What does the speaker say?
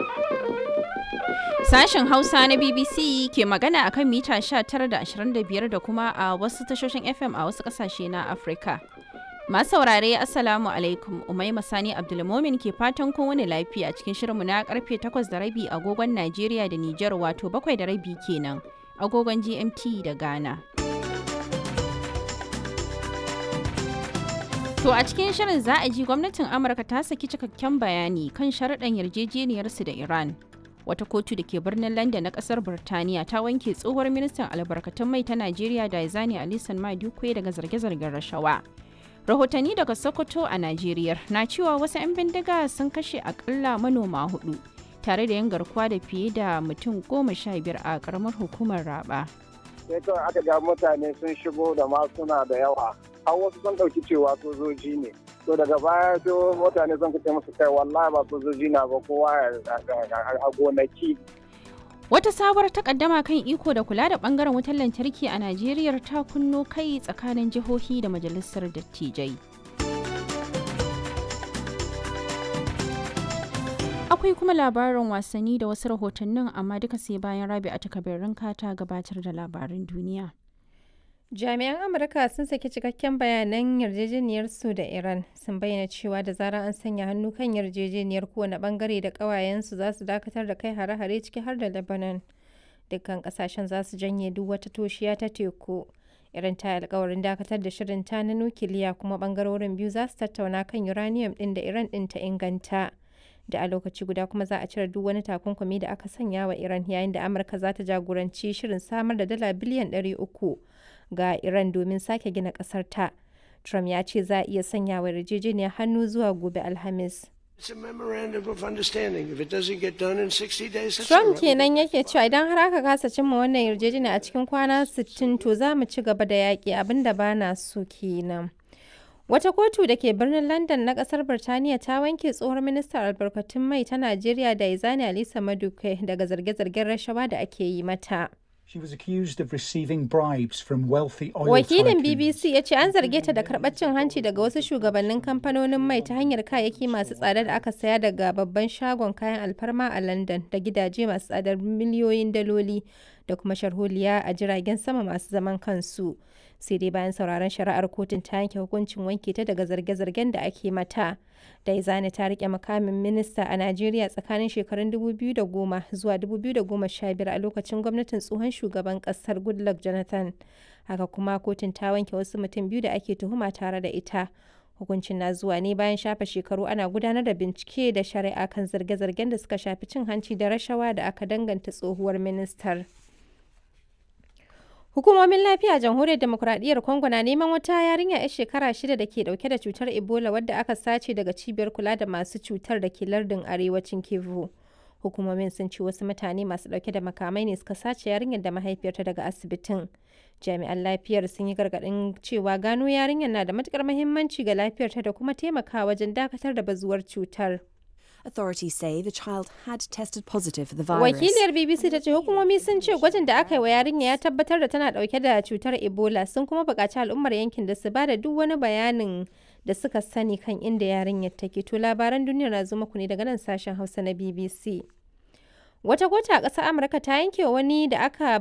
Sashen Hausa na BBC ke magana akan mita 19 da 25 da kuma a wasu tashoshin FM a wasu kasashe na Afirka. Masu saurare Assalamu alaikum Umaima Sani Abdulmomin ke fatan kun wani lafiya cikin shirinmu na karfe 8 da rabi agogon Najeriya da Nijar wato 7 da rabi kenan agogon GMT da Ghana. To a cikin shirin za a ji gwamnatin Amurka ta saki cikakken bayani kan sharaɗan yarjejeniyarsu da Iran. Wata kotu da ke birnin London na ƙasar Birtaniya ta wanke tsohuwar ministan albarkatun mai ta Najeriya Daizani Alisan Madukwe daga zarge-zargen rashawa. Rahotanni daga Sokoto a Najeriya na cewa wasu 'yan bindiga sun kashe akalla manoma hudu tare da yan garkuwa da fiye da mutum goma sha biyar a ƙaramar hukumar Raba. sai kawai aka ga mutane sun shigo da masuna da yawa har wasu sun ɗauki cewa sojoji ne to daga baya sai mutane sun kace musu kai wallahi ba sojoji na ba kowa a gonaki Wata sabuwar takaddama kan iko da kula da bangaren wutar lantarki a Najeriya ta kunno kai tsakanin jihohi da majalisar dattijai. Akwai kuma labarin wasanni da wasu rahotannin amma duka sai bayan rabi a takabirin ta gabatar da labarin duniya. Jami'an Amurka sun saki cikakken bayanan yarjejeniyar su da Iran sun bayyana cewa da zarar an sanya hannu kan yarjejeniyar kowane bangare da ƙawayensu za su dakatar da kai hare-hare ciki har da Lebanon. Dukkan kasashen za su janye duk wata toshiya ta teku. Iran ta alkawarin dakatar da shirin ta na nukiliya kuma bangarorin biyu za su tattauna kan uranium ɗin da Iran ɗin ta inganta. Da a lokaci guda kuma za a cire duk wani takunkumi da aka sanya wa Iran yayin da Amurka za ta jagoranci shirin samar da dala biliyan 300 ga Iran domin sake gina ƙasar ta. Trump ya ce za a iya sanya wa yarjejeniyar hannu zuwa gobe Alhamis. Trump kenan yake cewa idan har aka kasa cimma wannan yarjejeniya a cikin kwana 60 to za mu ci gaba da yaƙi abinda ba na so kenan. Wata kotu da ke birnin London na kasar Birtaniya ta wanke tsohon ministan albarkatun mai ta Najeriya da Izani Alisa Maduke daga zarge-zargen rashawa da ake yi mata. She was accused of receiving bribes from wealthy oil Wakilin tycoons. BBC ya ce an zarge ta da karɓar cin hanci daga wasu shugabannin kamfanonin mai ta hanyar kayayyaki masu tsada da aka saya daga babban shagon kayan alfarma a London da gidaje masu tsadar miliyoyin daloli da kuma sharholiya a jiragen sama masu zaman kansu. Sai dai bayan sauraron shari'ar kotun ta yanke hukuncin wanke ta daga zarge-zargen da ake mata. Daizani ta rike makamin minista a Najeriya tsakanin shekarun 2010 zuwa 2015 a lokacin gwamnatin tsohon shugaban kasar Goodluck Jonathan. Haka kuma kotun ta wanke wasu mutum biyu da ake tuhuma tare da ita. Hukuncin na zuwa ne bayan shafe shekaru ana gudanar da bincike da shari'a kan zarge-zargen da suka shafi cin hanci da rashawa da aka danganta tsohuwar ministar. Hukumomin lafiya a jamhuriyar demokuraɗiyyar Congo na neman wata yarinya 'yar shekara shida da ke dauke da cutar Ebola wadda aka sace daga cibiyar kula da masu cutar da ke lardin arewacin Kivu. Hukumomin sun ce wasu mutane masu dauke da makamai ne suka sace yarinyar da mahaifiyarta daga asibitin. Jami'an lafiyar sun yi gargaɗin cewa gano yarinyar na da matukar muhimmanci ga lafiyarta da kuma taimakawa wajen dakatar da bazuwar cutar. Authorities say the child had tested positive for the virus. Wakiliyar BBC ta ce hukumomi sun ce gwajin da aka yi wa yarinya ya tabbatar da tana dauke da cutar Ebola sun kuma buƙaci al'ummar yankin da su ba da duk wani bayanin da suka sani kan inda yarinyar take. To labaran duniya na zo muku ne daga nan sashen Hausa na BBC. Wata kota a ƙasar Amurka ta yanke wani da aka